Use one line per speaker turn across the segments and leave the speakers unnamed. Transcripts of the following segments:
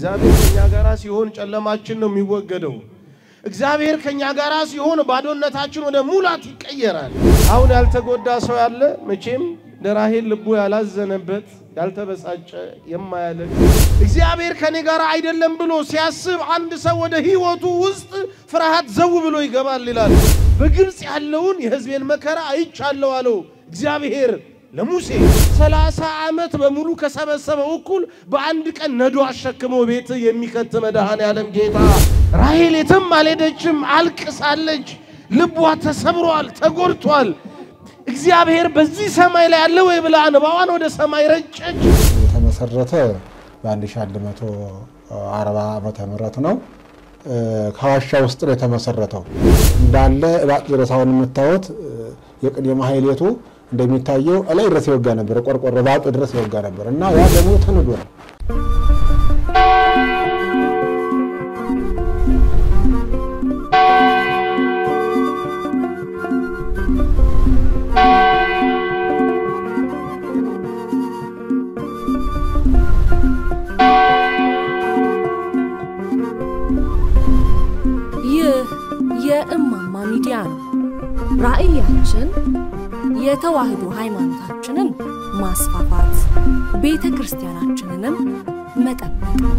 እግዚአብሔር ከኛ ጋራ ሲሆን ጨለማችን ነው የሚወገደው። እግዚአብሔር ከኛ ጋራ ሲሆን ባዶነታችን ወደ ሙላት ይቀየራል። አሁን ያልተጎዳ ሰው ያለ መቼም ለራሔል ልቡ ያላዘነበት ያልተበሳጨ የማያለቅ እግዚአብሔር ከኔ ጋር አይደለም ብሎ ሲያስብ አንድ ሰው ወደ ሕይወቱ ውስጥ ፍርሃት ዘው ብሎ ይገባል ይላል። በግብፅ ያለውን የሕዝቤን መከራ አይቻለሁ አለው እግዚአብሔር ለሙሴ። ሰላሳ ዓመት በሙሉ ከሰበሰበው እኩል በአንድ ቀን ነዶ አሸክሞ ቤት የሚከት መድኃኔዓለም ጌታ። ራሔል የትም አልሄደችም፣ አልቅሳለች። ልቧ ተሰብሯል፣ ተጎድቷል። እግዚአብሔር በዚህ ሰማይ ላይ ያለ ወይ ብላ እንባዋን ወደ ሰማይ ረጨች።
የተመሰረተ በ1140 ዓመተ ምህረት ነው። ከዋሻ ውስጥ ነው የተመሰረተው። እንዳለ እባጥ ድረስ አሁን የምታዩት የቅኔ ማህሌቱ እንደሚታየው እላይ ድረስ ይወጋ ነበር። ቆርቆሮ ባጡ ድረስ ይወጋ ነበር እና ያ ደግሞ ተንዶ ነው።
ይህ የእማማ ሚዲያ ነው። ራዕያችን የተዋህዶ ሃይማኖታችንን ማስፋፋት፣ ቤተ ክርስቲያናችንንም መጠበቅ ነው።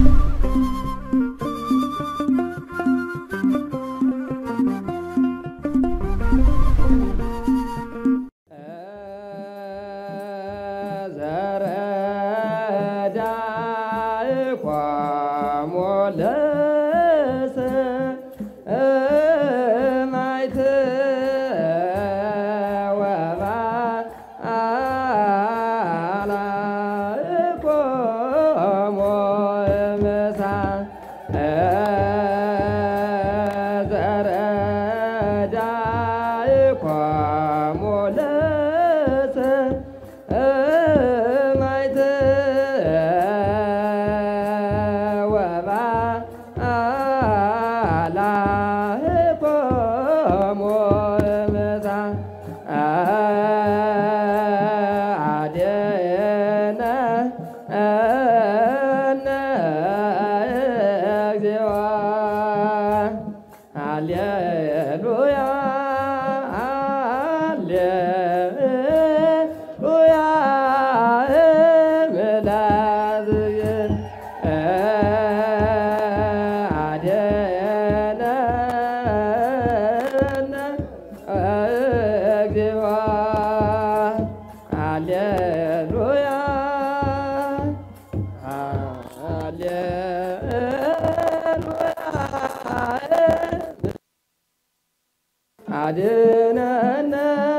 አድነነ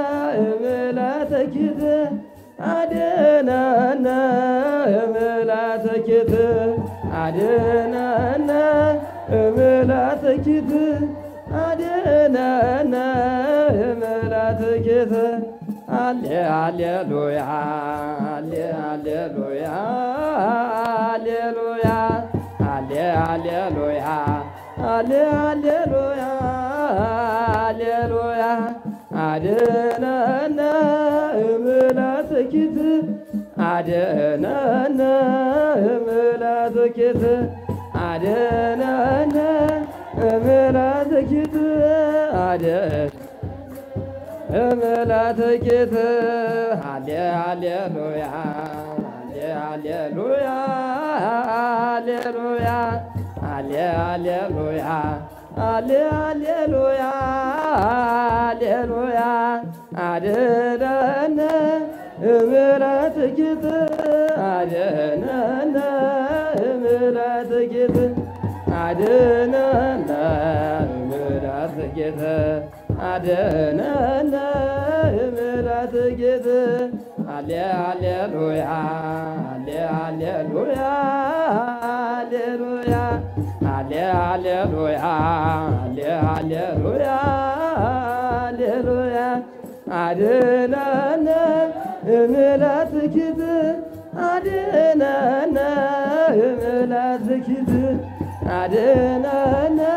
እምላተኪት አድነነ እምላተኪት አድነነ እምላተኪት አድነነ እምላተኪት አሌ አሌሉያ አሌ አሌሉያ አሌሉያ አሌ አሌሉያ አሌ አሌሉያ አሌሉያ አድነነ እምላትኪት አድነነ እምላትኪት አድነነ እምላትኪት አድ እምላትኪት አሌ አሌሉያ አሌ አሌሉያ አሌሉያ አሌ አሌሉያ አሌ አሌሉያ አሌሉያ አድነነ እምለትኪት አድነነ እምለትኪት አድነነ እምለትኪት አድነነ እምለትኪት አሌ አሌሉያ አሌ አሌሉያ አሌሉያ አሌ አሌሉያ አሌ አሌሉያ አሌሉያ አድነነ እምለትኪት አድነነ እምለትኪት አድነነ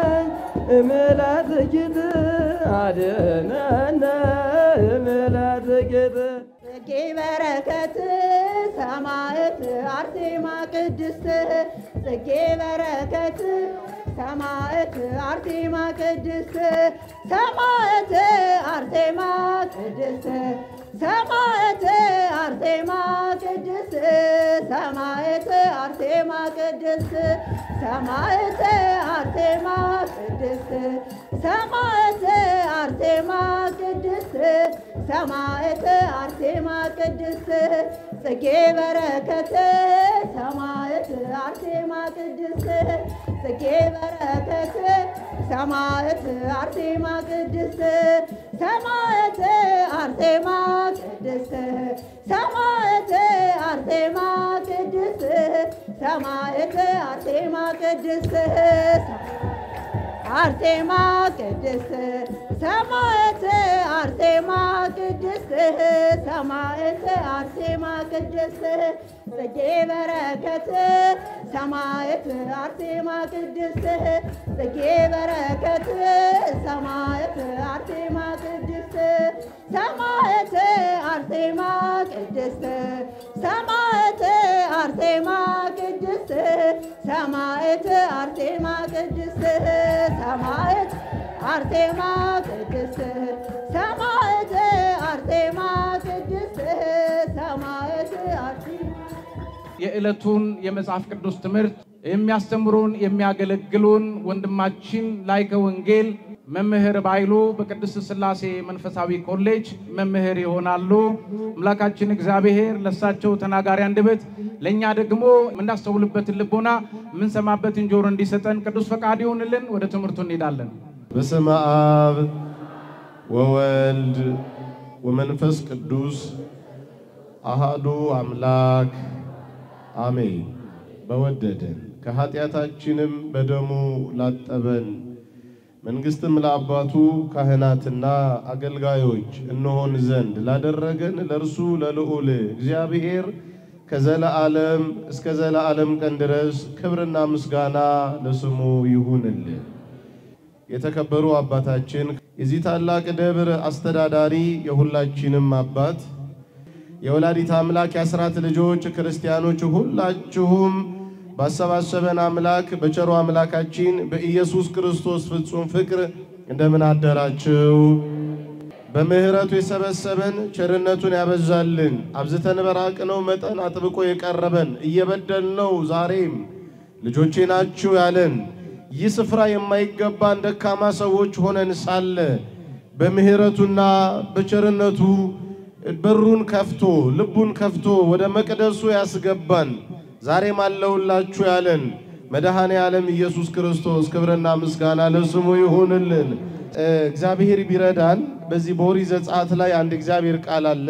እምለትኪት አድነነ እምለትኪት
ጽጌ በረከት ሰማዕት አርሴማ ቅድስት ጽጌ በረከት ሰማዕት አርሴማ ቅድስት ሰማዕት አርሴማ ቅድስት ሰማዕት አርሴማ ቅድስት ሰማዕት አርሴማ ቅድስት ሰማዕት አርሴማ ቅድስት ሰማዕት አርሴማ ቅድስት ሰማዕት አርሴማ ቅድስት ጽጌ በረከት ሰማዕት አርሴማ ቅድስት ጽጌ በረከት ሰማዕት አርሴማ ቅድስት ሰማዕት አርሴማ ቅድስት ሰማዕት አርሴማ ቅድስት ሰማዕት አርሴማ ቅድስት አርሴማ ቅድስት ሰማዕት አርሴማ ቅድስት ሰማዕት አርሴማ ቅድስት ጽጌ በረከት ሰማዕት አርሴማ ቅድስት ጽጌ በረከት ሰማዕት አርሴማ ቅድስት ሰማዕት አርሴማ ቅድስት ሰማዕት አርሴማ ቅድስት ሰማዕት አርሴማ ቅድስት ሰማዕት አርሴማ ቅድስት ሰማዕት አርሴማ ቅድስት ሰማዕት አርሴማ
የዕለቱን የመጽሐፍ ቅዱስ ትምህርት የሚያስተምሩን የሚያገለግሉን ወንድማችን ላይከ ወንጌል መምህር ባይሉ በቅድስት ሥላሴ መንፈሳዊ ኮሌጅ መምህር ይሆናሉ። አምላካችን እግዚአብሔር ለእሳቸው ተናጋሪ አንደበት ለእኛ ደግሞ የምናስተውልበትን ልቦና የምንሰማበትን ጆሮ እንዲሰጠን ቅዱስ ፈቃድ ይሆንልን። ወደ ትምህርቱ እንሄዳለን።
በስመ አብ ወወልድ ወመንፈስ ቅዱስ አሃዱ አምላክ አሜን። በወደደን ከኃጢአታችንም በደሙ ላጠበን መንግሥትም ለአባቱ ካህናትና አገልጋዮች እንሆን ዘንድ ላደረገን ለእርሱ ለልዑል እግዚአብሔር ከዘለዓለም እስከ ዘለዓለም ቀን ድረስ ክብርና ምስጋና ለስሙ ይሁንልን። የተከበሩ አባታችን የዚህ ታላቅ ደብር አስተዳዳሪ የሁላችንም አባት የወላዲት አምላክ የአስራት ልጆች ክርስቲያኖች ሁላችሁም ባሰባሰበን አምላክ በቸሩ አምላካችን በኢየሱስ ክርስቶስ ፍጹም ፍቅር እንደምን አደራችሁ? በምሕረቱ የሰበሰበን ቸርነቱን ያበዛልን አብዝተን በራቅነው መጠን አጥብቆ የቀረበን እየበደልነው ዛሬም ልጆቼ ናችሁ ያለን ይህ ስፍራ የማይገባን ደካማ ሰዎች ሆነን ሳለ በምሕረቱና በቸርነቱ በሩን ከፍቶ ልቡን ከፍቶ ወደ መቅደሱ ያስገባን ዛሬም አለሁላችሁ ያለን መድኃኔ ዓለም ኢየሱስ ክርስቶስ ክብርና ምስጋና ለስሙ ይሁንልን። እግዚአብሔር ቢረዳን በዚህ በኦሪት ዘጸአት ላይ አንድ እግዚአብሔር ቃል አለ።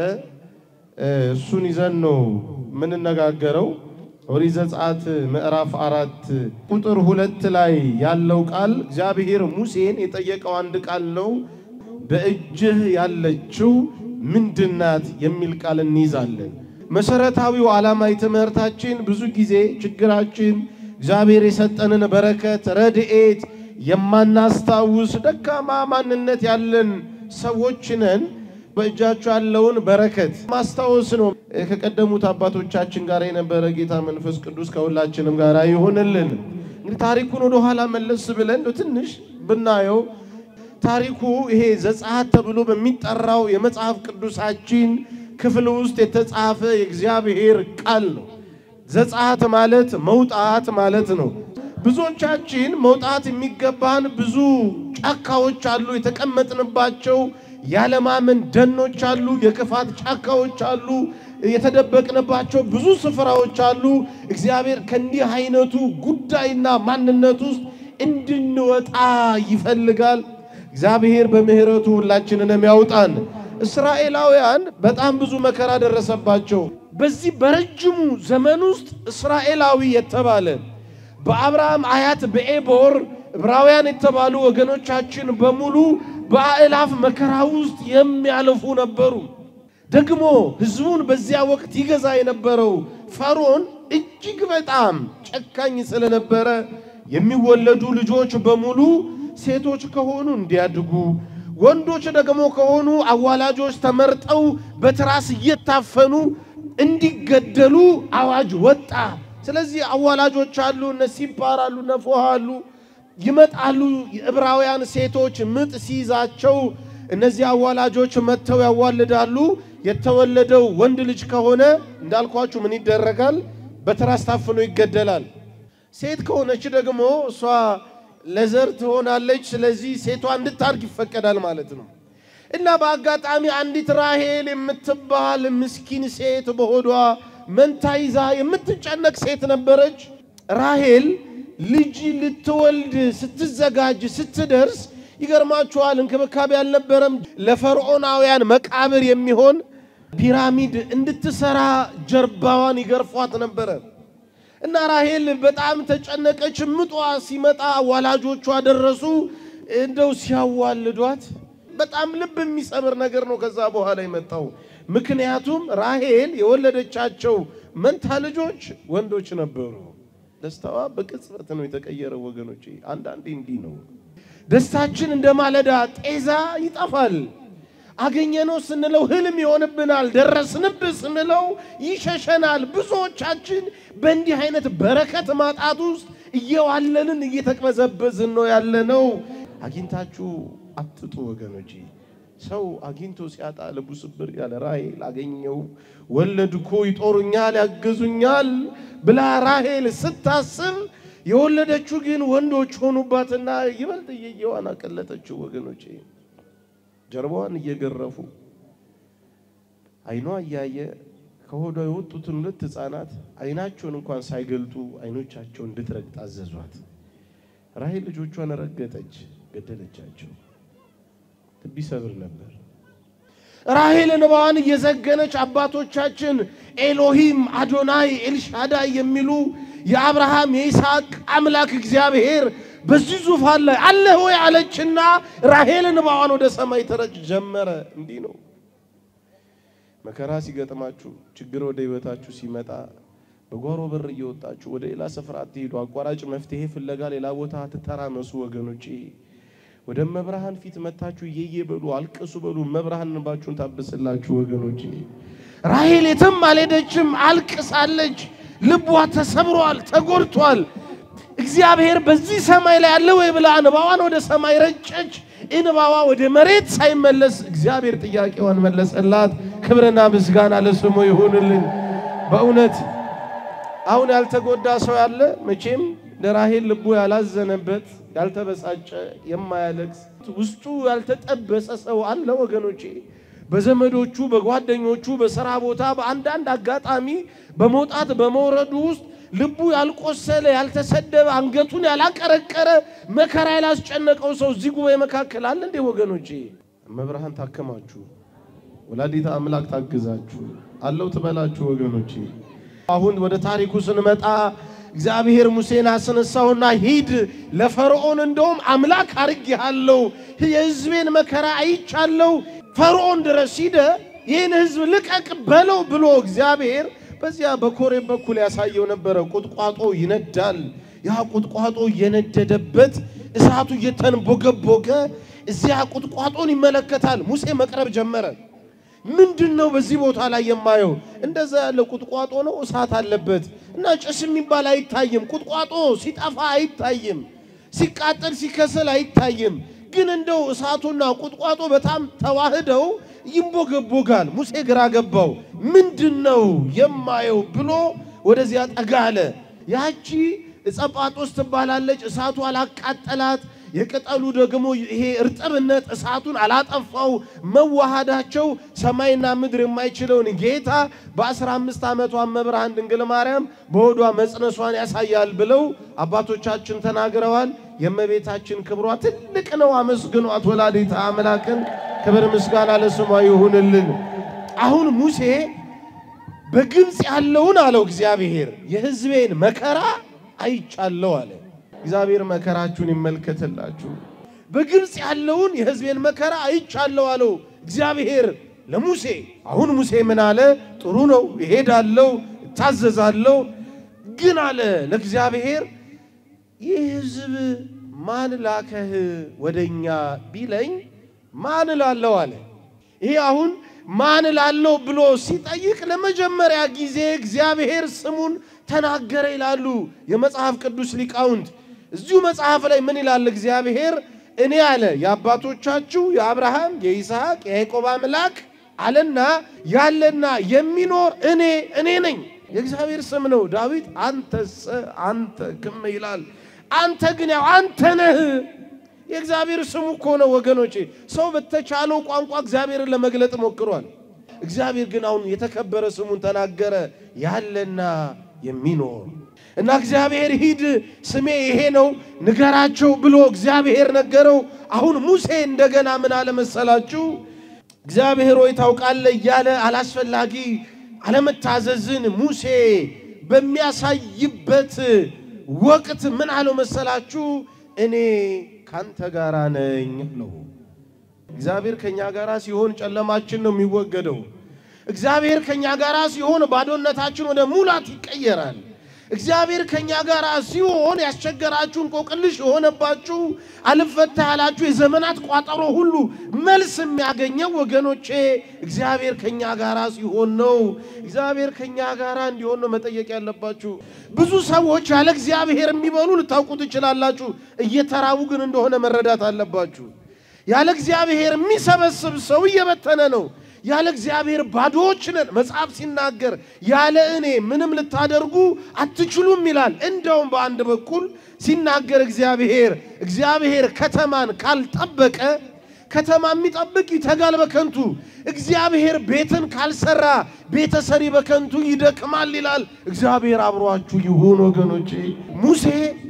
እሱን ይዘን ነው የምንነጋገረው። ኦሪት ዘጸአት ምዕራፍ አራት ቁጥር ሁለት ላይ ያለው ቃል እግዚአብሔር ሙሴን የጠየቀው አንድ ቃል ነው። በእጅህ ያለችው ምንድናት የሚል ቃል እንይዛለን። መሰረታዊው ዓላማ የትምህርታችን ብዙ ጊዜ ችግራችን እግዚአብሔር የሰጠንን በረከት ረድኤት የማናስታውስ ደካማ ማንነት ያለን ሰዎች ነን። በእጃቸው ያለውን በረከት ማስታወስ ነው። ከቀደሙት አባቶቻችን ጋር የነበረ ጌታ መንፈስ ቅዱስ ከሁላችንም ጋር ይሁንልን። እንግዲህ ታሪኩን ወደኋላ መለስ ብለን ትንሽ ብናየው ታሪኩ ይሄ ዘጸአት ተብሎ በሚጠራው የመጽሐፍ ቅዱሳችን ክፍል ውስጥ የተጻፈ የእግዚአብሔር ቃል ነው። ዘጸአት ማለት መውጣት ማለት ነው። ብዙዎቻችን መውጣት የሚገባን ብዙ ጫካዎች አሉ፣ የተቀመጥንባቸው ያለማመን ደኖች አሉ፣ የክፋት ጫካዎች አሉ፣ የተደበቅንባቸው ብዙ ስፍራዎች አሉ። እግዚአብሔር ከእንዲህ አይነቱ ጉዳይና ማንነት ውስጥ እንድንወጣ ይፈልጋል። እግዚአብሔር በምሕረቱ ሁላችንንም ያውጣን። እስራኤላውያን በጣም ብዙ መከራ ደረሰባቸው። በዚህ በረጅሙ ዘመን ውስጥ እስራኤላዊ የተባለ በአብርሃም አያት በኤቦር ዕብራውያን የተባሉ ወገኖቻችን በሙሉ በአእላፍ መከራ ውስጥ የሚያልፉ ነበሩ። ደግሞ ሕዝቡን በዚያ ወቅት ይገዛ የነበረው ፈርዖን እጅግ በጣም ጨካኝ ስለነበረ የሚወለዱ ልጆች በሙሉ ሴቶች ከሆኑ እንዲያድጉ፣ ወንዶች ደግሞ ከሆኑ አዋላጆች ተመርጠው በትራስ እየታፈኑ እንዲገደሉ አዋጅ ወጣ። ስለዚህ አዋላጆች አሉ፣ እነ ሲፓር አሉ፣ እነ ፎሃ አሉ፣ ይመጣሉ። የዕብራውያን ሴቶች ምጥ ሲይዛቸው እነዚህ አዋላጆች መጥተው ያዋልዳሉ። የተወለደው ወንድ ልጅ ከሆነ እንዳልኳችሁ ምን ይደረጋል? በትራስ ታፍኖ ይገደላል። ሴት ከሆነች ደግሞ እሷ ለዘር ትሆናለች። ስለዚህ ሴቷ እንድታርግ ይፈቀዳል ማለት ነው። እና በአጋጣሚ አንዲት ራሄል የምትባል ምስኪን ሴት በሆዷ መንታ ይዛ የምትጨነቅ ሴት ነበረች። ራሄል ልጅ ልትወልድ ስትዘጋጅ ስትደርስ ይገርማችኋል፣ እንክብካቤ አልነበረም። ለፈርዖናውያን መቃብር የሚሆን ፒራሚድ እንድትሰራ ጀርባዋን ይገርፏት ነበረ። እና ራሄል በጣም ተጨነቀች። ምጧ ሲመጣ ወላጆቿ ደረሱ። እንደው ሲያዋልዷት በጣም ልብ የሚሰብር ነገር ነው ከዛ በኋላ የመጣው። ምክንያቱም ራሄል የወለደቻቸው መንታ ልጆች ወንዶች ነበሩ። ደስታዋ በቅጽበት ነው የተቀየረው ወገኖቼ። አንዳንዴ እንዲህ ነው ደስታችን እንደ ማለዳ ጤዛ ይጠፋል። አገኘነው ስንለው ህልም ይሆንብናል። ደረስንብህ ስንለው ይሸሸናል። ብዙዎቻችን በእንዲህ አይነት በረከት ማጣት ውስጥ እየዋለንን እየተቅበዘበዝን ነው ያለነው። አግኝታችሁ አትጡ ወገኖቼ። ሰው አግኝቶ ሲያጣ ልቡ ስብር ያለ ራሄል አገኘው፣ ወለድኩ፣ ይጦሩኛል፣ ያግዙኛል ብላ ራሄል ስታስብ የወለደችው ግን ወንዶች ሆኑባትና ይበልጥ እየየዋን አቀለጠችው ወገኖቼ ጀርባዋን እየገረፉ አይኗ እያየ ከሆዷ የወጡትን ሁለት ህፃናት አይናቸውን እንኳን ሳይገልጡ አይኖቻቸውን እንድትረግጥ አዘዟት። ራሄል ልጆቿን ረገጠች፣ ገደለቻቸው። ልብ ይሰብር ነበር። ራሄል እንባዋን እየዘገነች አባቶቻችን ኤሎሂም፣ አዶናይ፣ ኤልሻዳይ የሚሉ የአብርሃም የይስሐቅ አምላክ እግዚአብሔር በዚህ ዙፋን ላይ አለህ ወይ አለችና ራሄል እንባዋን ወደ ሰማይ ተረጭ ጀመረ። እንዲህ ነው መከራ ሲገጥማችሁ፣ ችግር ወደ ህይወታችሁ ሲመጣ በጓሮ በር እየወጣችሁ ወደ ሌላ ስፍራ አትሄዱ። አቋራጭ መፍትሄ ፍለጋ ሌላ ቦታ አትተራመሱ ወገኖቼ። ወደ መብርሃን ፊት መታችሁ እየየ በሉ፣ አልቅሱ በሉ። መብርሃን እንባችሁን ታብስላችሁ ወገኖቼ። ራሄል የትም አልሄደችም፣ አልቅሳለች። ልቧ ተሰብሯል፣ ተጎድቷል። እግዚአብሔር በዚህ ሰማይ ላይ አለ ወይ ብላ እንባዋን ወደ ሰማይ ረጨች። እንባዋ ወደ መሬት ሳይመለስ እግዚአብሔር ጥያቄዋን መለሰላት። ክብርና ምስጋና ለስሙ ይሁንልን። በእውነት አሁን ያልተጎዳ ሰው ያለ መቼም ለራሄል ልቡ ያላዘነበት ያልተበሳጨ የማያለቅስ ውስጡ ያልተጠበሰ ሰው አለ ወገኖቼ። በዘመዶቹ፣ በጓደኞቹ፣ በስራ ቦታ በአንዳንድ አጋጣሚ በመውጣት በመውረዱ ውስጥ ልቡ ያልቆሰለ ያልተሰደበ አንገቱን ያላቀረቀረ መከራ ያላስጨነቀው ሰው እዚህ ጉባኤ መካከል አለ እንዴ ወገኖቼ? መብርሃን ታከማችሁ፣ ወላዲታ አምላክ ታግዛችሁ፣ አለው ትበላችሁ ወገኖቼ። አሁን ወደ ታሪኩ ስንመጣ እግዚአብሔር ሙሴን አስነሳውና ሂድ ለፈርዖን እንደውም አምላክ አርጌሃለሁ፣ የሕዝቤን መከራ አይቻለሁ፣ ፈርዖን ድረስ ሂደ ይህን ሕዝብ ልቀቅ በለው ብሎ እግዚአብሔር በዚያ በኮሬብ በኩል ያሳየው ነበረ። ቁጥቋጦ ይነዳል። ያ ቁጥቋጦ እየነደደበት እሳቱ እየተንቦገቦገ እዚያ ቁጥቋጦን ይመለከታል። ሙሴ መቅረብ ጀመረ። ምንድን ነው በዚህ ቦታ ላይ የማየው? እንደዛ ያለ ቁጥቋጦ ነው፣ እሳት አለበት እና ጭስ የሚባል አይታይም። ቁጥቋጦ ሲጠፋ አይታይም፣ ሲቃጠል ሲከሰል አይታይም። ግን እንደው እሳቱና ቁጥቋጦ በጣም ተዋህደው ይንቦገቦጋል። ሙሴ ግራ ገባው። ምንድን ነው የማየው ብሎ ወደዚያ ጠጋ አለ። ያቺ እጸጳጦስ ትባላለች። እሳቱ አላቃጠላት፣ የቅጠሉ ደግሞ ይሄ እርጥብነት እሳቱን አላጠፋው። መዋሃዳቸው ሰማይና ምድር የማይችለውን ጌታ በአስራ አምስት ዓመቷ መብርሃን ድንግል ማርያም በሆዷ መጽነሷን ያሳያል ብለው አባቶቻችን ተናግረዋል። የእመቤታችን ክብሯ ትልቅ ነው። አመስግኗት ወላዲተ አምላክን። ክብር ምስጋና ለስሟ ይሁንልን። አሁን ሙሴ በግብፅ ያለውን አለው እግዚአብሔር የሕዝቤን መከራ አይቻለው አለ። እግዚአብሔር መከራችሁን ይመልከትላችሁ። በግብፅ ያለውን የሕዝቤን መከራ አይቻለው አለው እግዚአብሔር ለሙሴ። አሁን ሙሴ ምን አለ? ጥሩ ነው እሄዳለሁ፣ እታዘዛለሁ። ግን አለ ለእግዚአብሔር ይህ ሕዝብ ማን ላከህ ወደኛ ቢለኝ ማን እላለሁ አለ። ይሄ አሁን ማን እላለሁ ብሎ ሲጠይቅ ለመጀመሪያ ጊዜ እግዚአብሔር ስሙን ተናገረ ይላሉ የመጽሐፍ ቅዱስ ሊቃውንት። እዚሁ መጽሐፍ ላይ ምን ይላል እግዚአብሔር? እኔ አለ የአባቶቻችሁ የአብርሃም የይስሐቅ የያዕቆብ አምላክ አለና ያለና የሚኖር እኔ እኔ ነኝ። የእግዚአብሔር ስም ነው። ዳዊት አንተሰ አንተ ክም ይላል። አንተ ግን ያው አንተ ነህ። የእግዚአብሔር ስሙ እኮ ነው ወገኖቼ። ሰው በተቻለው ቋንቋ እግዚአብሔርን ለመግለጥ ሞክሯል። እግዚአብሔር ግን አሁን የተከበረ ስሙን ተናገረ፣ ያለና የሚኖር እና እግዚአብሔር ሂድ ስሜ ይሄ ነው ንገራቸው ብሎ እግዚአብሔር ነገረው። አሁን ሙሴ እንደገና ምን አለ መሰላችሁ? እግዚአብሔር ሆይ ታውቃለህ እያለ አላስፈላጊ አለመታዘዝን ሙሴ በሚያሳይበት ወቅት ምን አለው መሰላችሁ? እኔ ካንተ ጋራ ነኝ ነው። እግዚአብሔር ከኛ ጋራ ሲሆን ጨለማችን ነው የሚወገደው። እግዚአብሔር ከኛ ጋራ ሲሆን ባዶነታችን ወደ ሙላት ይቀየራል። እግዚአብሔር ከኛ ጋር ሲሆን ያስቸገራችሁ እንቆቅልሽ የሆነባችሁ አልፈታ ያላችሁ የዘመናት ቋጠሮ ሁሉ መልስ የሚያገኘው ወገኖቼ እግዚአብሔር ከኛ ጋር ሲሆን ነው። እግዚአብሔር ከኛ ጋር እንዲሆን ነው መጠየቅ ያለባችሁ። ብዙ ሰዎች ያለ እግዚአብሔር የሚበሉ ልታውቁ ትችላላችሁ። እየተራቡ ግን እንደሆነ መረዳት አለባችሁ። ያለ እግዚአብሔር የሚሰበስብ ሰው እየበተነ ነው። ያለ እግዚአብሔር ባዶዎች ነን። መጽሐፍ ሲናገር ያለ እኔ ምንም ልታደርጉ አትችሉም ይላል። እንደውም በአንድ በኩል ሲናገር እግዚአብሔር እግዚአብሔር ከተማን ካልጠበቀ ከተማ የሚጠብቅ ይተጋል በከንቱ፣ እግዚአብሔር ቤትን ካልሰራ ቤተሰሪ በከንቱ ይደክማል ይላል። እግዚአብሔር አብሯችሁ ይሁን ወገኖቼ። ሙሴ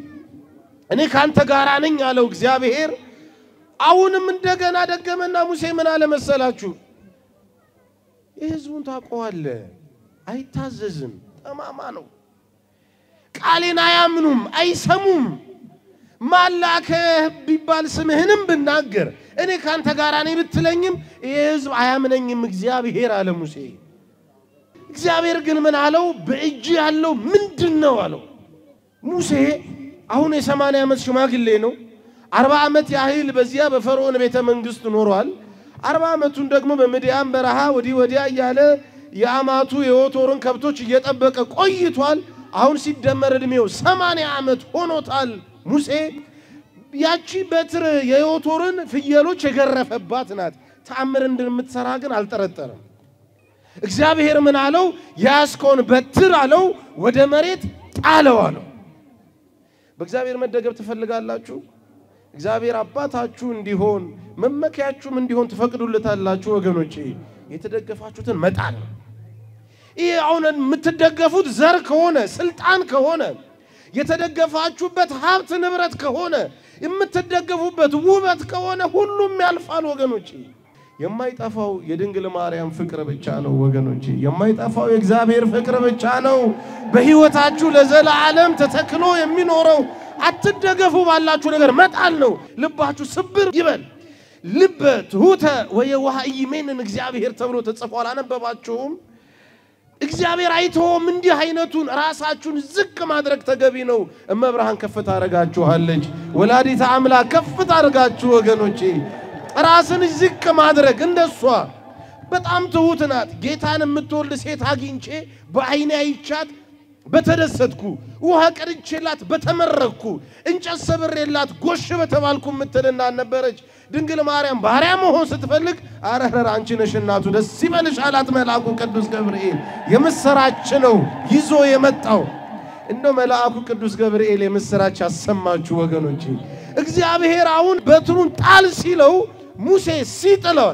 እኔ ካንተ ጋራ ነኝ አለው እግዚአብሔር። አሁንም እንደገና ደገመና ሙሴ ምን አለ መሰላችሁ? የህዝቡን ታውቀዋለህ፣ አይታዘዝም፣ ጠማማ ነው። ቃሌን አያምኑም፣ አይሰሙም። ማላከህ ቢባል ስምህንም ብናገር እኔ ካንተ ጋር ነኝ ብትለኝም ይህ ህዝብ አያምነኝም እግዚአብሔር አለ ሙሴ። እግዚአብሔር ግን ምን አለው? በእጅ ያለው ምንድን ነው አለው። ሙሴ አሁን የሰማንያ ዓመት ሽማግሌ ነው። አርባ ዓመት ያህል በዚያ በፈርዖን ቤተ መንግስት ኖሯል። አርባ ዓመቱን ደግሞ በምድያም በረሃ ወዲህ ወዲያ እያለ የአማቱ የዮቶርን ከብቶች እየጠበቀ ቆይቷል። አሁን ሲደመር ዕድሜው ሰማንያ ዓመት ሆኖታል። ሙሴ ያቺ በትር የዮቶርን ፍየሎች የገረፈባት ናት። ተአምር እንደምትሰራ ግን አልጠረጠረም። እግዚአብሔር ምን አለው? ያስከውን በትር አለው ወደ መሬት ጣለው አለው። በእግዚአብሔር መደገፍ ትፈልጋላችሁ? እግዚአብሔር አባታችሁ እንዲሆን መመኪያችሁም እንዲሆን ትፈቅዱለታላችሁ? ወገኖቼ የተደገፋችሁትን መጣል ነው። ይህ አሁን የምትደገፉት ዘር ከሆነ ስልጣን ከሆነ የተደገፋችሁበት ሀብት ንብረት ከሆነ የምትደገፉበት ውበት ከሆነ ሁሉም ያልፋል ወገኖቼ። የማይጠፋው የድንግል ማርያም ፍቅር ብቻ ነው ወገኖቼ። የማይጠፋው የእግዚአብሔር ፍቅር ብቻ ነው በሕይወታችሁ ለዘላለም ተተክሎ የሚኖረው። አትደገፉ ባላችሁ ነገር መጣል ነው። ልባችሁ ስብር ይበል። ልበ ትሑተ ወየዋህ ኢይሜንን እግዚአብሔር ተብሎ ተጽፏል። አነበባችሁም? እግዚአብሔር አይተውም። እንዲህ አይነቱን ራሳችሁን ዝቅ ማድረግ ተገቢ ነው። እመብርሃን ከፍ ታደርጋችኋለች። ወላዲተ አምላክ ከፍ ታደርጋችሁ ወገኖቼ። ራስን ዝቅ ማድረግ እንደሷ በጣም ትሁት ናት። ጌታን የምትወልድ ሴት አግኝቼ በዓይኔ አይቻት በተደሰትኩ፣ ውሃ ቀድቼላት በተመረኩ፣ እንጨት ሰብሬላት ጎሽ በተባልኩ የምትልና ነበረች። ድንግል ማርያም ባሪያ መሆን ስትፈልግ አረረር አንቺ ነሽ እናቱ ደስ ይበልሽ አላት መልአኩ ቅዱስ ገብርኤል። የምስራች ነው ይዞ የመጣው እንደው መልአኩ ቅዱስ ገብርኤል የምስራች ያሰማችሁ ወገኖቼ። እግዚአብሔር አሁን በትሩን ጣል ሲለው ሙሴ ሲጥለት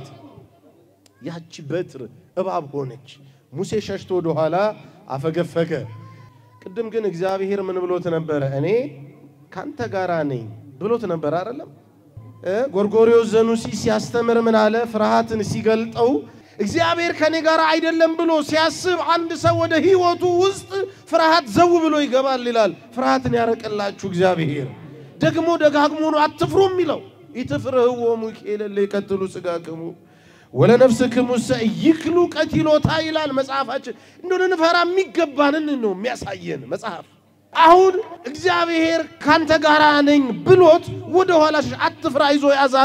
ያቺ በትር እባብ ሆነች። ሙሴ ሸሽቶ ወደኋላ አፈገፈገ። ቅድም ግን እግዚአብሔር ምን ብሎት ነበረ? እኔ ካንተ ጋራ ነኝ ብሎት ነበር አይደለም? ጎርጎርዮስ ዘኑሲ ሲያስተምር ምን አለ? ፍርሃትን ሲገልጠው እግዚአብሔር ከኔ ጋር አይደለም ብሎ ሲያስብ አንድ ሰው ወደ ሕይወቱ ውስጥ ፍርሃት ዘው ብሎ ይገባል ይላል። ፍርሃትን ያረቅላችሁ እግዚአብሔር ደግሞ ደጋግሞ ነው አትፍሩ የሚለው ኢትፍርህዎሙ ኬለለ ይቀትሉ ሥጋክሙ ወለነፍስክሙሰ ይክሉ ቀቲሎታ ይላል መጽሐፋችን። እንደው ልንፈራ የሚገባንን ነው የሚያሳየን መጽሐፍ። አሁን እግዚአብሔር ካንተ ጋር ነኝ ብሎት ወደ ኋላ አትፍራ ይዞ ያዛለው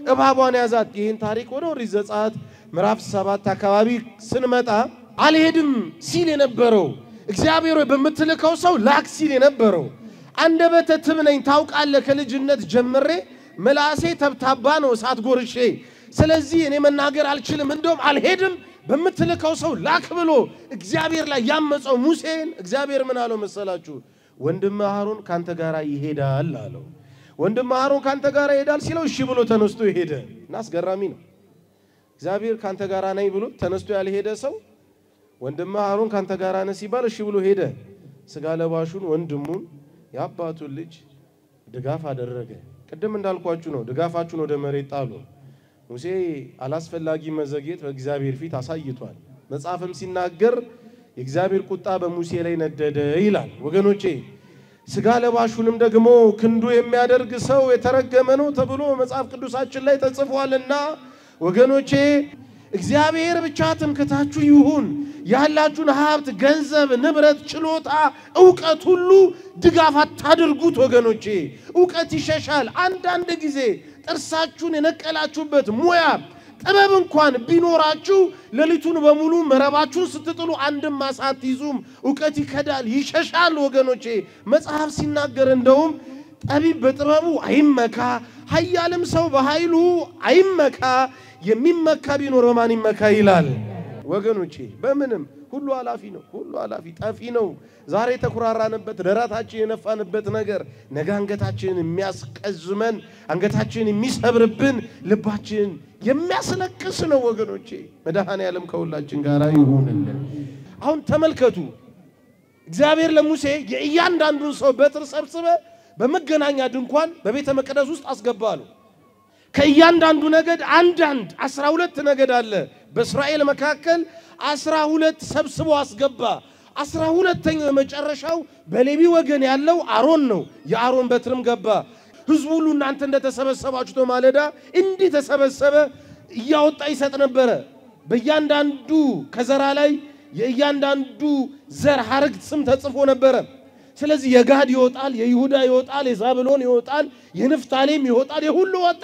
እባቧን ያዛት። ይህን ታሪክ ወደ ኦሪት ዘጸአት ምዕራፍ ሰባት አካባቢ ስንመጣ አልሄድም ሲል የነበረው እግዚአብሔር ሆይ በምትልከው ሰው ላክ ሲል የነበረው አንደበተ ትብ ነኝ ታውቃለህ፣ ከልጅነት ጀምሬ ምላሴ ተብታባ ነው እሳት ጎርሼ፣ ስለዚህ እኔ መናገር አልችልም፣ እንደውም አልሄድም በምትልከው ሰው ላክ ብሎ እግዚአብሔር ላይ ያመፀው ሙሴን እግዚአብሔር ምን አለው መሰላችሁ? ወንድም አሮን ካንተ ጋር ይሄዳል አለው። ወንድም አሮን ካንተ ጋር ይሄዳል ሲለው እሺ ብሎ ተነስቶ ሄደ እና አስገራሚ ነው። እግዚአብሔር ካንተ ጋር ነኝ ብሎ ተነስቶ ያልሄደ ሰው ወንድም አሮን ካንተ ጋር ነህ ሲባል እሺ ብሎ ሄደ። ስጋ ለባሹን ወንድሙን የአባቱን ልጅ ድጋፍ አደረገ። ቅድም እንዳልኳችሁ ነው። ድጋፋችሁን ወደ መሬት ጣሉ። ሙሴ አላስፈላጊ መዘግየት በእግዚአብሔር ፊት አሳይቷል። መጽሐፍም ሲናገር የእግዚአብሔር ቁጣ በሙሴ ላይ ነደደ ይላል። ወገኖቼ ስጋ ለባሹንም ደግሞ ክንዱ የሚያደርግ ሰው የተረገመ ነው ተብሎ መጽሐፍ ቅዱሳችን ላይ ተጽፏልና ወገኖቼ እግዚአብሔር ብቻ ትምክታችሁ ይሁን። ያላችሁን ሀብት፣ ገንዘብ፣ ንብረት፣ ችሎታ፣ እውቀት ሁሉ ድጋፍ አታድርጉት ወገኖቼ። እውቀት ይሸሻል። አንዳንድ ጊዜ ጥርሳችሁን የነቀላችሁበት ሙያ ጥበብ እንኳን ቢኖራችሁ ሌሊቱን በሙሉ መረባችሁን ስትጥሉ አንድም አሳ አትይዙም። እውቀት ይከዳል፣ ይሸሻል ወገኖቼ። መጽሐፍ ሲናገር እንደውም ጠቢብ በጥበቡ አይመካ፣ ኃያልም ሰው በኃይሉ አይመካ፣ የሚመካ ቢኖር በማን ይመካ ይላል። ወገኖቼ በምንም ሁሉ ኃላፊ ነው። ሁሉ ኃላፊ ጠፊ ነው። ዛሬ የተኩራራንበት ደረታችን የነፋንበት ነገር ነገ አንገታችንን የሚያስቀዝመን አንገታችንን የሚሰብርብን ልባችንን የሚያስለቅስ ነው ወገኖቼ። መድኃኔ ዓለም ከሁላችን ጋር ይሁንልን። አሁን ተመልከቱ። እግዚአብሔር ለሙሴ የእያንዳንዱን ሰው በትር ሰብስበ በመገናኛ ድንኳን በቤተ መቅደስ ውስጥ አስገባሉ። ከእያንዳንዱ ነገድ አንዳንድ አስራ ሁለት ነገድ አለ በእስራኤል መካከል አስራ ሁለት ሰብስቦ አስገባ። አስራ ሁለተኛው የመጨረሻው በሌዊ ወገን ያለው አሮን ነው። የአሮን በትርም ገባ። ህዝቡ ሁሉ እናንተ እንደተሰበሰባችሁ ማለዳ እንዲህ ተሰበሰበ፣ እያወጣ ይሰጥ ነበረ። በእያንዳንዱ ከዘራ ላይ የእያንዳንዱ ዘር ሐረግ ስም ተጽፎ ነበረ። ስለዚህ የጋድ ይወጣል፣ የይሁዳ ይወጣል፣ የዛብሎን ይወጣል፣ የንፍታሌም ይወጣል። የሁሉ ወጣ።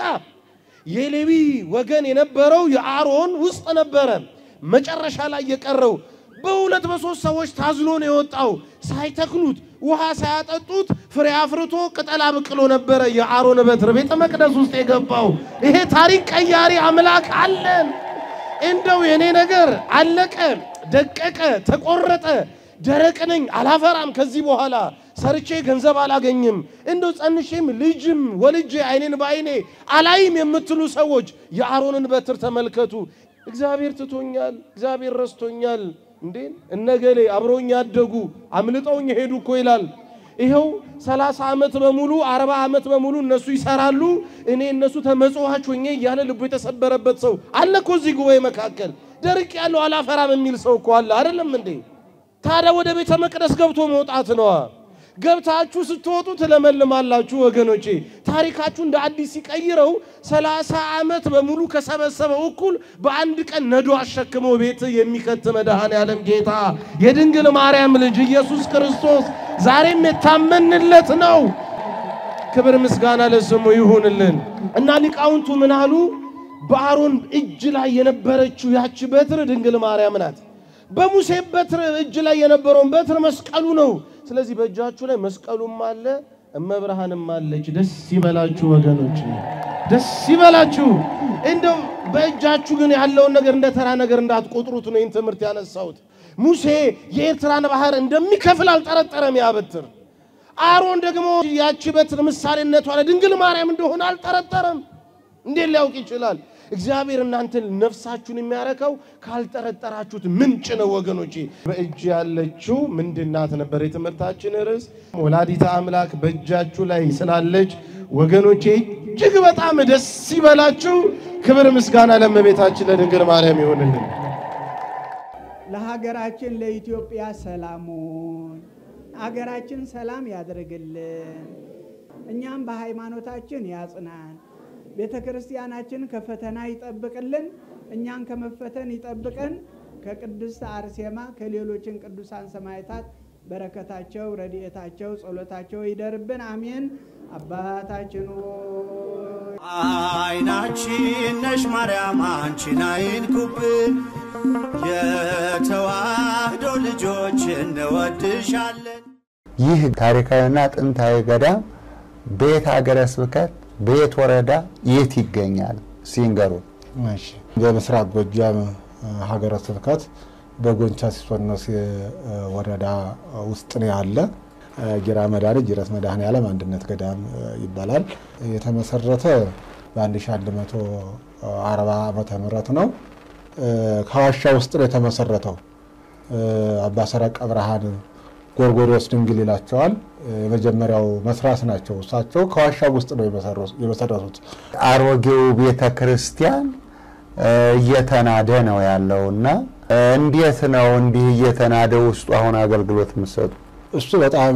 የሌዊ ወገን የነበረው የአሮን ውስጥ ነበረ። መጨረሻ ላይ የቀረው በሁለት በሶስት ሰዎች ታዝሎ ነው የወጣው። ሳይተክሉት ውሃ ሳያጠጡት ፍሬ አፍርቶ ቅጠል አብቅሎ ነበረ የአሮን በትር ቤተ መቅደስ ውስጥ የገባው። ይሄ ታሪክ ቀያሪ አምላክ አለን። እንደው የኔ ነገር አለቀ፣ ደቀቀ፣ ተቆረጠ፣ ደረቅ ነኝ፣ አላፈራም፣ ከዚህ በኋላ ሰርቼ ገንዘብ አላገኝም፣ እንደው ጸንሼም ልጅም ወልጄ አይኔን በአይኔ አላይም የምትሉ ሰዎች የአሮንን በትር ተመልከቱ። እግዚአብሔር ትቶኛል፣ እግዚአብሔር ረስቶኛል እንዴ እነገሌ አብረውኝ ያደጉ አምልጠውኝ ሄዱ እኮ ይላል። ይኸው ሰላሳ ዓመት በሙሉ አርባ ዓመት በሙሉ እነሱ ይሰራሉ፣ እኔ እነሱ ተመጽዋች ሆኜ እያለ ልቡ የተሰበረበት ሰው አለ እኮ እዚህ ጉባኤ መካከል። ደርቅ ያለው አላፈራም የሚል ሰው እኮ አለ አይደለም እንዴ? ታዲያ ወደ ቤተ መቅደስ ገብቶ መውጣት ነዋ። ገብታችሁ ስትወጡ ትለመልማላችሁ ወገኖቼ። ታሪካችሁ እንደ አዲስ ሲቀይረው ሰላሳ ዓመት በሙሉ ከሰበሰበው እኩል በአንድ ቀን ነዶ አሸክመው ቤት የሚከት መድኃኔ ዓለም ጌታ የድንግል ማርያም ልጅ ኢየሱስ ክርስቶስ ዛሬም የታመንለት ነው። ክብር ምስጋና ለስሙ ይሁንልን እና ሊቃውንቱ ምን አሉ? በአሮን እጅ ላይ የነበረችው ያቺ በትር ድንግል ማርያም ናት። በሙሴ በትር እጅ ላይ የነበረውን በትር መስቀሉ ነው። ስለዚህ በእጃችሁ ላይ መስቀሉም አለ እመብርሃንም አለች። ደስ ይበላችሁ ወገኖች፣ ደስ ይበላችሁ። እንደው በእጃችሁ ግን ያለውን ነገር እንደ ተራ ነገር እንዳትቆጥሩት ነው ይህን ትምህርት ያነሳሁት። ሙሴ የኤርትራን ባህር እንደሚከፍል አልጠረጠረም። ያ በትር አሮን ደግሞ ያቺ በትር ምሳሌነቷ ለድንግል ማርያም እንደሆነ አልጠረጠረም። እንዴት ሊያውቅ ይችላል? እግዚአብሔር እናንተን ነፍሳችሁን የሚያረካው ካልጠረጠራችሁት ምንጭ ነው ወገኖቼ። በእጅ ያለችው ምንድናት ነበር የትምህርታችን ርዕስ። ወላዲተ አምላክ በእጃችሁ ላይ ስላለች ወገኖቼ እጅግ በጣም ደስ ይበላችሁ። ክብር ምስጋና ለእመቤታችን ለድንግል ማርያም ይሆንልን።
ለሀገራችን ለኢትዮጵያ ሰላሙን አገራችን ሰላም ያድርግልን። እኛም በሃይማኖታችን ያጽናን። ቤተ ክርስቲያናችን ከፈተና ይጠብቅልን። እኛን ከመፈተን ይጠብቀን። ከቅድስት አርሴማ ከሌሎችን ቅዱሳን ሰማዕታት በረከታቸው፣ ረድኤታቸው፣ ጸሎታቸው ይደርብን። አሜን። አባታችን ሆይ
አይናችን ነሽ ማርያም አንቺን አይንኩብን፣ የተዋህዶ ልጆች እንወድሻለን።
ይህ ታሪካዊና ጥንታዊ ገዳም በየት ሀገረ ስብከት በየት ወረዳ የት ይገኛል ሲንገሩ?
እሺ በምስራቅ ጎጃም ሀገረ ስብከት በጎንቻ ሲሶኖስ ወረዳ ውስጥ ነው ያለ። ጊራ መድኃኔ ጅረት መድኃኔ ዓለም አንድነት ገዳም ይባላል። የተመሰረተ በ1140 ዓመተ ምህረት ነው። ከዋሻ ውስጥ ነው የተመሰረተው። አባ ሰረቀ ብርሃን ጎርጎርዮስ ድንግል ይላቸዋል። የመጀመሪያው መስራች ናቸው። እሳቸው ከዋሻ ውስጥ ነው የመሰረቱት።
አሮጌው ቤተ ክርስቲያን እየተናደ ነው ያለው እና እንዴት ነው እንዲህ እየተናደ ውስጡ አሁን አገልግሎት የምትሰጡ?
እሱ በጣም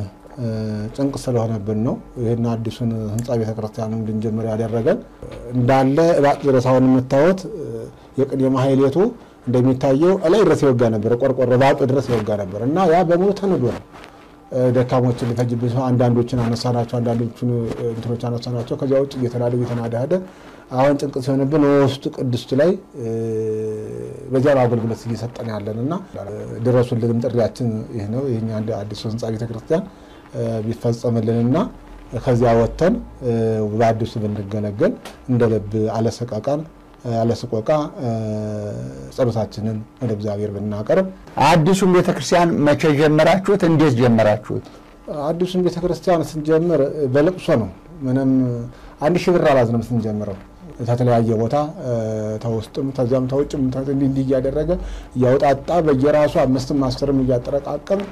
ጭንቅ ስለሆነብን ነው ይህን አዲሱን ህንፃ ቤተ ክርስቲያን እንድንጀምር ያደረገን። እንዳለ እባጥ ድረስ አሁን የምታዩት የቅኔ ማህሌቱ እንደሚታየው እላይ ድረስ ይወጋ ነበር፣ ቆርቆሮ ባጡ ድረስ ይወጋ ነበር እና ያ በሙሉ ተንዶ ነው። ደካሞችን ሊፈጅብን ሰው አንዳንዶችን አነሳናቸው፣ አንዳንዶችን እንትኖች አነሳናቸው። ከዚያ ውጭ እየተናደ እየተናደ ሄደ። አሁን ጭንቅ ሲሆንብን ውስጡ ቅድስቱ ላይ በዚያ ነው አገልግሎት እየሰጠን ያለን እና ድረሱልንም ጥሪያችን ይህ ነው። ይህ አንድ አዲሱ ህንፃ ቤተክርስቲያን ቢፈጸምልንና ከዚያ ወጥተን በአዲሱ ብንገለገል እንደ ልብ አለሰቃቃን አለስቆቃ ጸሎታችንን ወደ እግዚአብሔር ብናቀርብ።
አዲሱን ቤተክርስቲያን መቼ ጀመራችሁት? እንዴት ጀመራችሁት?
አዲሱን ቤተክርስቲያን ስንጀምር በለቅሶ ነው። ምንም አንድ ሺህ ብር አላዝንም ስንጀምረው ከተለያየ ቦታ ተውስጥም ተዚያም ተውጭም እንዲህ እንዲህ እያደረገ እያውጣጣ በየራሱ አምስትም አስርም እያጠረቃቀም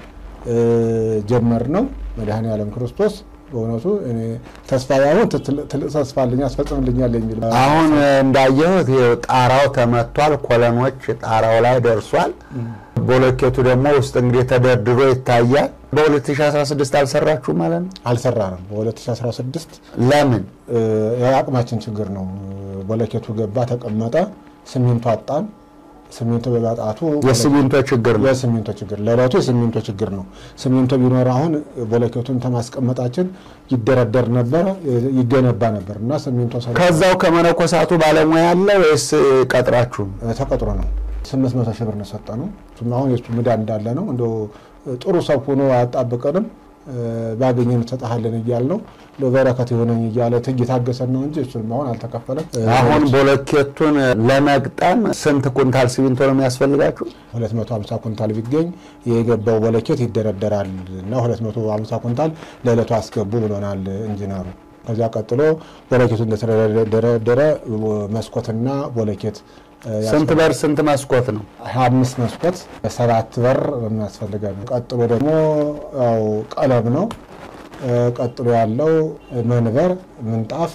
ጀመር ነው። መድኃኔ ዓለም ክርስቶስ በእውነቱ እኔ ተስፋ ያሁን ትልቅ ተስፋ አለኝ ያስፈጽምልኛል የሚል
አሁን እንዳየሁት ይኸው ጣራው ተመቷል። ኮለኖች ጣራው ላይ ደርሷል። ቦሎኬቱ ደግሞ ውስጥ እንግዲህ ተደርድሮ ይታያል። በ2016 አልሰራችሁ ማለት ነው?
አልሰራንም። በ2016
ለምን?
የአቅማችን ችግር ነው። ቦሎኬቱ ገባ፣ ተቀመጠ፣ ሲሚንቶ አጣን። ሲሚንቶ በማጣቱ
የሲሚንቶ ችግር ነው።
የሲሚንቶ ችግር ለዕለቱ የሲሚንቶ ችግር ነው። ሲሚንቶ ቢኖር አሁን ቦሎኬቱን ከማስቀመጣችን ይደረደር ነበረ ይገነባ ነበር እና ሲሚንቶ
ከዛው ከመነኮሳቱ ባለሙያ አለ ወይስ ቀጥራችሁ?
ተቀጥሮ ነው። ስምንት መቶ ሺህ ብር ነው የሰጠነው። አሁን የሱ ምዳ እንዳለ ነው። እንደው ጥሩ ሰው ሆኖ አያጣብቀንም ባገኘን እንሰጥሃለን እያል ነው በረከት የሆነኝ እያለ እየታገሰን ነው እንጂ እሱንም አሁን አልተከፈለም።
አሁን ቦሎኬቱን ለመግጠም ስንት ኩንታል ሲሚንቶ ነው የሚያስፈልጋችሁ?
250 ኩንታል ቢገኝ የገባው ቦሎኬት ይደረደራል እና 250 ኩንታል ለዕለቱ አስገቡ ብሎናል ኢንጂነሩ። ከዚያ ቀጥሎ ቦሎኬቱ እንደተደረደረ መስኮትና ቦሎኬት
ስንት በር ስንት መስኮት ነው?
ሀያ አምስት መስኮት ሰባት በር የሚያስፈልገን። ቀጥሎ ደግሞ ያው ቀለም ነው። ቀጥሎ ያለው መንበር፣ ምንጣፍ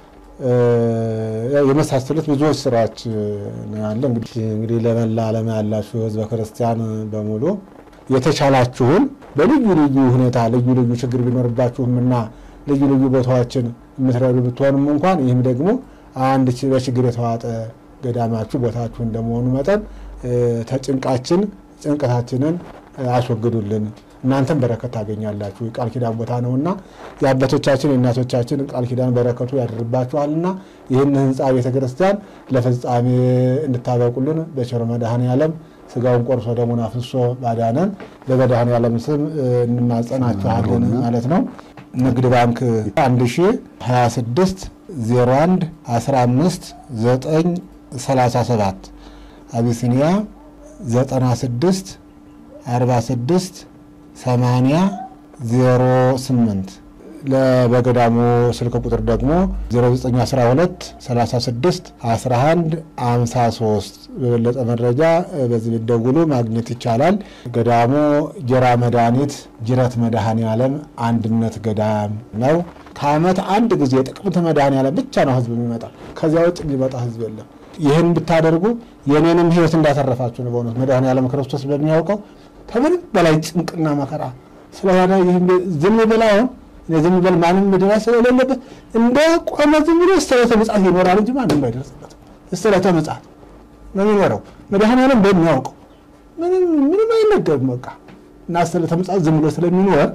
የመሳሰሉት ብዙዎች ስራዎች ነው ያለ። እንግዲህ ለመላ ዓለም ያላችሁ ህዝበ ክርስቲያን በሙሉ የተቻላችሁን በልዩ ልዩ ሁኔታ ልዩ ልዩ ችግር ቢኖርባችሁም እና ልዩ ልዩ ቦታዎችን የምትረዱ ብትሆንም እንኳን ይህም ደግሞ አንድ በችግር የተዋጠ ገዳማችሁ ቦታችሁ እንደመሆኑ መጠን ተጭንቃችን ጭንቀታችንን አስወግዱልን። እናንተም በረከት ታገኛላችሁ። የቃል ኪዳን ቦታ ነውና የአባቶቻችን የእናቶቻችን ቃል ኪዳን በረከቱ ያደርባችኋልና ይህን ህንፃ ቤተ ክርስቲያን ለፍጻሜ እንድታበቁልን በቸር መድኃኔ ዓለም ስጋውን ቆርሶ ደሙን አፍሶ ባዳነን በመድኃኔ ዓለም ስም እንማጸናችኋለን ማለት ነው። ንግድ ባንክ 1026 01 15 9 37 አቢሲኒያ 96 46 80 08 ለበገዳሙ ስልክ ቁጥር ደግሞ 0912 36 11 53 በበለጠ መረጃ በዚህ ቢደውሉ ማግኘት ይቻላል። ገዳሙ ጀራ መድኃኒት ጅረት መድኃኔ ዓለም አንድነት ገዳም ነው። ከዓመት አንድ ጊዜ ጥቅምት መድኃኔ ዓለም ብቻ ነው ህዝብ የሚመጣ። ከዚያ ውጭ የሚመጣ ህዝብ የለም። ይህን ብታደርጉ የኔንም ህይወት እንዳተረፋችሁ ነው። በእውነት መድኃኔ ዓለም ክርስቶስ በሚያውቀው ከምንም በላይ ጭንቅና መከራ ስለሆነ ይህም ዝም ብላ አሁን ዝም ብል ማንም መድረስ ስለሌለበት እንደ ቆመ ዝም ብሎ እስረተ ምጽአት ይኖራል እንጂ ማንም አይደርስበት። እስረተ ምጽአት ነው የሚኖረው መድኃኔ ዓለም በሚያውቀው ምንም ምንም አይነገርም። በቃ እና እስረተ ምጽአት ዝም ብሎ ስለሚኖር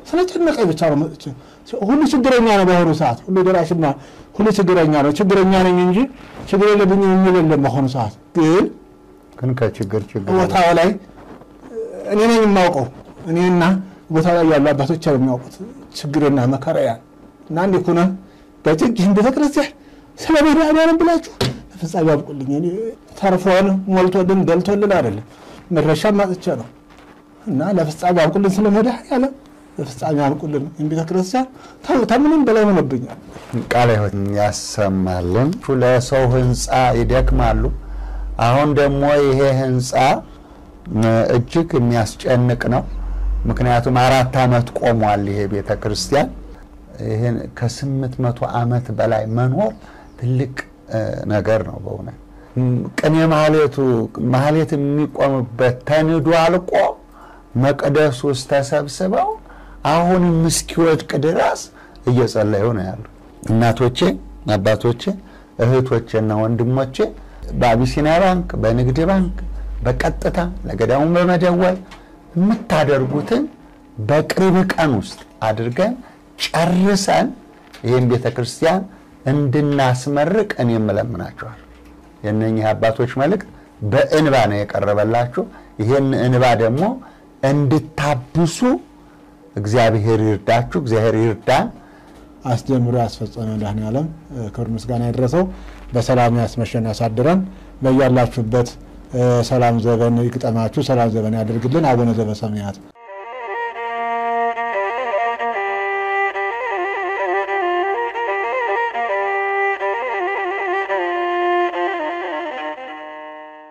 ስለጨነቀኝ ብቻ ነው መጥቼ ሁሉ ችግረኛ ነው። በአሁኑ ሰዓት ሁሉ ደራሽና ሁሉ ችግረኛ ነው። ችግረኛ ነኝ እንጂ ችግር የለብኝም የሚል የለም። በአሁኑ ሰዓት ግን
ግን ከችግር ችግር
ቦታው ላይ እኔ ነኝ የማውቀው። እኔና ቦታው ላይ ያሉ አባቶች ነው የሚያውቁት ችግርና መከራያን እና እንዲ ኩነ በጭግ ይህን ቤተክርስቲያን ስለ መድኃኒዓለም ብላችሁ ፍጻሜ ያብቁልኝ። እኔ ተርፎን ሞልቶልን ደልቶልን አይደለም መድረሻም ማጥቼ ነው እና ለፍጻሜ ያብቁልን። ስለ መድኃኒዓለም ለፍጻሜ ያብቁልን። ይህን ቤተክርስቲያን ከምንም በላይ ሆነብኛል።
ቃለ ሕይወት ያሰማልን። ለሰው ህንፃ ይደክማሉ። አሁን ደግሞ ይሄ ህንፃ እጅግ የሚያስጨንቅ ነው። ምክንያቱም አራት ዓመት ቆሟል ይሄ ቤተ ክርስቲያን። ይህን ከስምንት መቶ ዓመት በላይ መኖር ትልቅ ነገር ነው በእውነት ቅኔ ማህሌቱ ማህሌት የሚቆምበት ተንዶ አልቆ መቅደስ ውስጥ ተሰብስበው አሁንም እስኪወድቅ ድረስ እየጸለዩ ነው ያሉ እናቶቼ፣ አባቶቼ፣ እህቶቼና ወንድሞቼ በአቢሲኒያ ባንክ፣ በንግድ ባንክ በቀጥታ ለገዳሙ በመደወል የምታደርጉትን በቅርብ ቀን ውስጥ አድርገን ጨርሰን ይህን ቤተ ክርስቲያን እንድናስመርቅ እኔ እለምናችኋለሁ። የእነኚህ አባቶች መልእክት በእንባ ነው የቀረበላችሁ። ይህን እንባ ደግሞ እንድታብሱ እግዚአብሔር ይርዳችሁ፣ እግዚአብሔር ይርዳን።
አስጀምሮ ያስፈጸመ መድኃኔዓለም ክብር ምስጋና ይድረሰው። በሰላም ያስመሸን ያሳድረን። በያላችሁበት ሰላም ዘበን ይግጠማችሁ፣ ሰላም ዘበን ያደርግልን። አቡነ ዘበሰማያት